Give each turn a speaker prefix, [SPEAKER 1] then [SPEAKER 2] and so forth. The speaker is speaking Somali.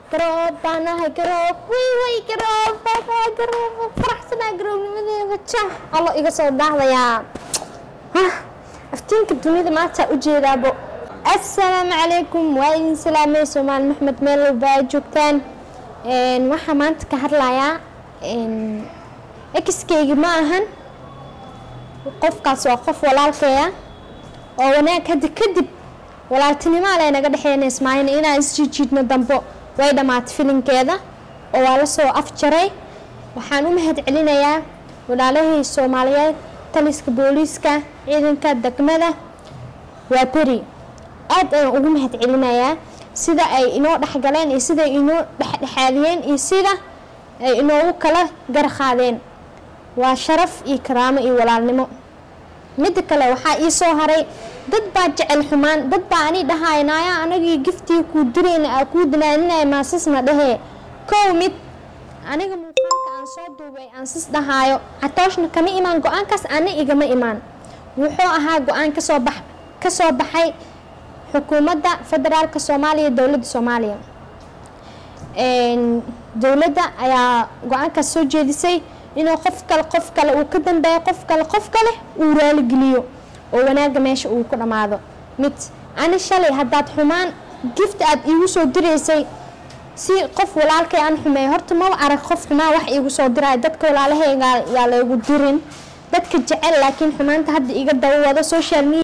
[SPEAKER 1] garoob baan ahay garoob way way garoob baan ahay garoob faraxsanaa garoobnimadeeda jah allo iga soo daahdayaa Hah, aftiinka dunida maanta ujeedaabo assalaamu calaykum waa idin salaamay soomaali maxmed meel walba aad joogtaan Een, waxaa maanta ka hadlayaa exkeygi ma ahan qofkaas waa qof walaalkaya oo wanaag hadda kadib walaaltinimo ale naga dhexeynay ismaahin inaan isjiijiidno dambo way dhammaatay filinkeeda oo waa la soo afjaray waxaan u mahad celinayaa walaalahii soomaaliyeed taliska booliiska ciidanka degmada waa beri aad ayaan ugu mahad celinayaa sida ay inoo dhexgaleen iyo sida ay inoo dhexdhexaadiyeen iyo sida ay inoogu kala garqaadeen waa sharaf iyo karaamo iyo walaalnimo midda kale waxaa ii soo haray dad baa jecel xumaan dad baa ani dhahaynaya anagii giftii kuu dirayna aa kuu danaaninaya maasisna dhahee kow mid aniga muuqaalka aan soo duubay aan sis dhahaayo catooshna kama imaan go-aankaas ana igama imaan wuxuu ahaa go-aan kasoo bax kasoo baxay xukuumadda federaalka soomaaliya dowladda soomaaliya dowladda ayaa go-aankaas soo jeedisay inuu qof kale qof kale uu ka dambeeyo qof kale qof kale uu raaligeliyo oo wanaaga meesha uu ku dhammaado mid ani shalay haddaad xumaan gift aad iigu soo diraysay si qof walaalkay aan xumeeyo horta maba arag qof xumaan wax iigu soo diraayo dadka walaalahayga yaa laygu dirin dadka jecel laakiin xumaanta hadda iga daba wado social media